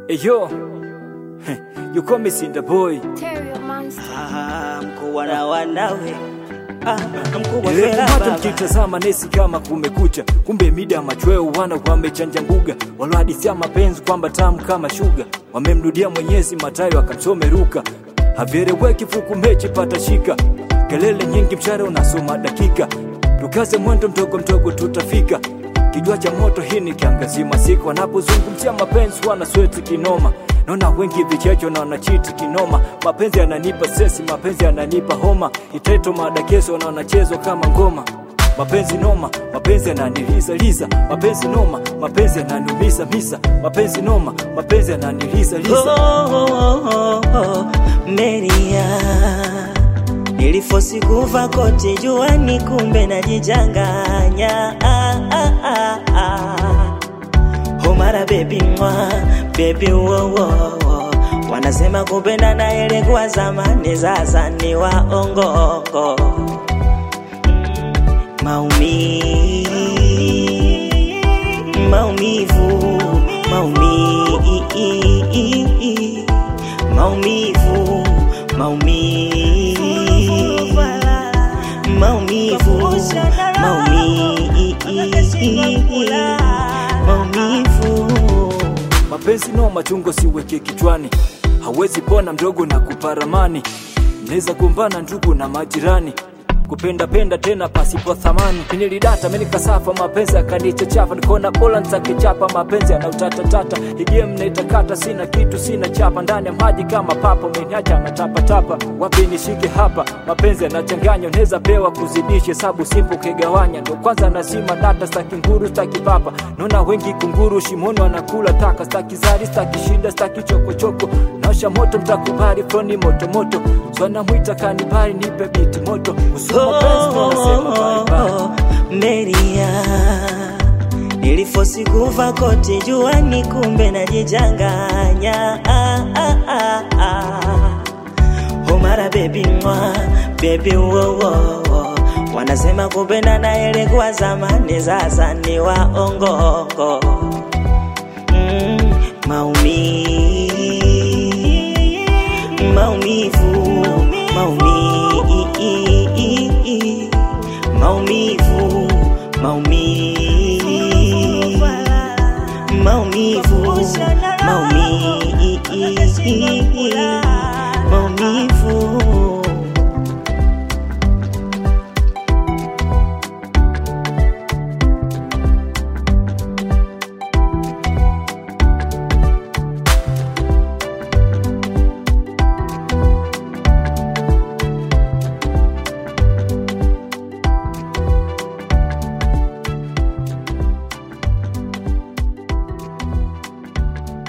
Hey yo, you call me Cinder Boy. Terrier monster. Ah, mkubwa na wanawe ah, mkubwa Ile fela kupata baba. mkitazama nesi kama kumekucha, kumbe mida machweo wana wamechanja mbuga, walohadithia mapenzi kwamba tamu kama shuga, wamemrudia Mwenyezi Matayo akamsome Luka, havyeleweki fuku mechi pata shika, kelele nyingi mshare unasoma dakika, tukaze mwendo mdogo mdogo tutafika kijua cha moto hii ni kiangazi masika wanapozungumzia mapenzi wana sweti kinoma naona wengi vichecho na wanachiti kinoma mapenzi yananipa sesi mapenzi yananipa homa iteto madakeso na wanachezwa kama ngoma mapenzi noma mapenzi yananiliza liza mapenzi noma mapenzi yananiumiza misa mapenzi noma mapenzi yananiliza Oh, liza oh, oh, oh, Meria nilifosi kuva koti juani, kumbe najichanganya ah, ah, ah, ah. Homara baby mwa baby wo, wo, wo. Wanasema kupenda ile kwa zamani, sasa ni waongo maumi maumivu maumi maumivu maumi maumivu maumi maumivu mapenzi no machungo siweke kichwani hawezi pona mdogo na kuparamani mnaweza kumbana ndugu na majirani kupenda penda tena pasipo thamani nilidata menikasafa mapenzi akanichachafa nikona bola ntakichapa mapenzi anautatatata igie mnaitakata sina kitu sina chapa ndani ya maji kama papa meniacha natapatapa wapi nishike hapa mapenzi yanachanganya unaweza pewa kuzidisha hesabu simpo kigawanya ndo kwanza nazima data staki nguru staki papa naona wengi kunguru shimoni wanakula taka staki zari staki shida staki chokochoko naosha moto mtakubali froni motomoto swanamwita kanibari nipe biti moto Usiku mapenzi ndo nasema bye bye. Meria nilifosi kuva koti juani, kumbe najichanganya ah, ah, ah, ah. Homara baby mwa baby wo, wo, wo. Wanasema kupenda na ile kwa zamani, sasa ni waongo mm, maumi maumivu maumi maumivu maumi maumivu maumi maumivu